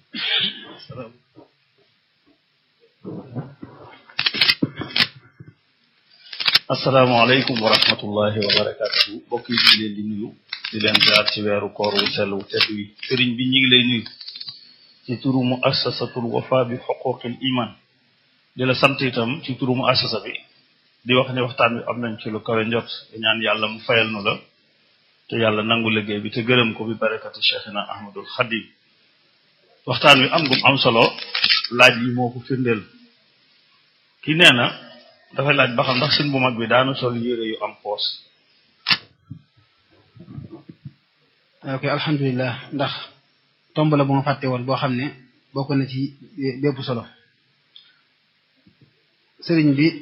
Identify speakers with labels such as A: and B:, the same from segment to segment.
A: asalaamaaleykum wa rahmatullahi wa barakatuhu mbokk yi ñu ngi leen di nuyu di leen jaar ci weeru koor wu sell wu tedd wi sëriñ bi ñu ngi lay nuyu ci turu mu assasatul wafa bi xuquqil iman di la sant itam ci turu mu assasa bi di wax ne waxtaan wi am nañ ci lu kawe njot di ñaan yàlla mu fayal nu la te yàlla nangu liggéey bi te gërëm ko bi barakati cheikhina ahmadul xadim waxtaan wi am gum am solo laaj yi moo ko firndeel ki nee na dafay laaj ba xam ndax sëñ bu mag bi daanu sol yére yu am poos
B: ok alhamdulilah ndax tomb la bu ma fàtte woon boo xam ne bokk na ci bépp solo sëriñ bi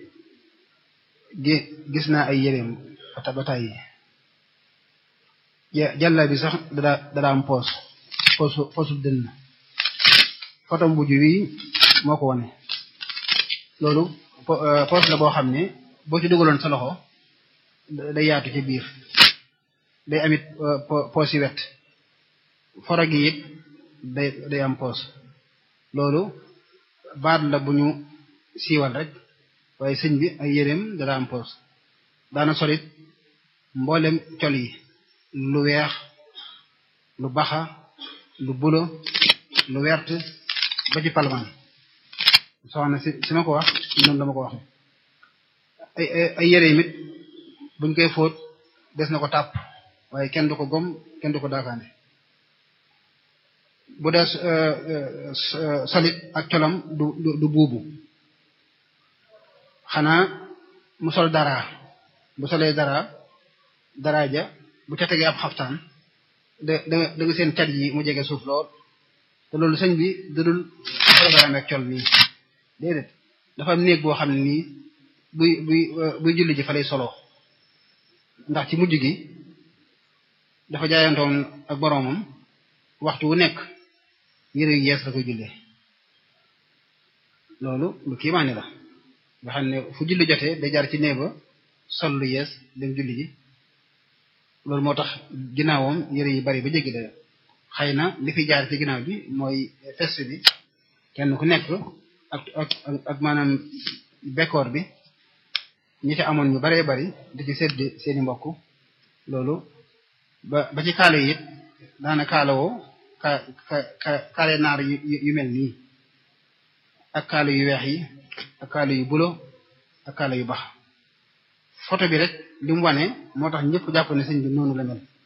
B: gi gis naa ay yéreem fata ba tàyyi jàlla bi sax dada dada am poos poosu poosu dënn fotom bu wi moo ko wone loolu poos la boo xam ne boo ci dugaloon sa loxo day yaatu ci biir day amit poos yi wet foro gi it day day am poos loolu baat la bu ñu siiwal rek waaye sëñ bi ay yéreem dara am poos daana solit mboolem col yi lu weex lu baxa lu bulo lu wert ba ci palman soxna si si ma ko wax noonu la ma ko waxe ay ay yére yi mit buñ koy fóot des na ko tàpp waaye kenn du ko gom kenn du ko daakaande bu dee solit ak colam du du buubu xanaa mu sol dara bu solee dara dara ja bu ca tegee ab xaftaan da da da nga seen cat yi mu jege suuf lool te loolu sëñ bi dadul programme ak col nii déedéet dafa am néeg boo xam ne nii buy buy buy julli ji fa lay solo ndax ci mujj gi dafa jaayantoon ak boroomam waxtu wu nekk yére yu yees la koy jullee loolu lu kiimaane la nga xam ne fu julli jotee day jaar ci néeg ba sol lu yees dem julli ji loolu moo tax ginnaawam yére yi bari ba jéggi dayo xëy na li fi jaar ci ginnaaw bi mooy fest bi kenn ku nekk ak ak ak maanaam bekkoor bi ñi ci amoon ñu baree bari di ci sedd seeni mbokk loolu ba ba ci kaalo yi it daana kaalawoo ka ka kaale naar yu yu mel nii ak kaalo yu weex yi ak kaalo yu bulo ak kaalo yu bax photo bi rek li mu wane moo tax ñëpp jàpp ne sëñ bi noonu la mel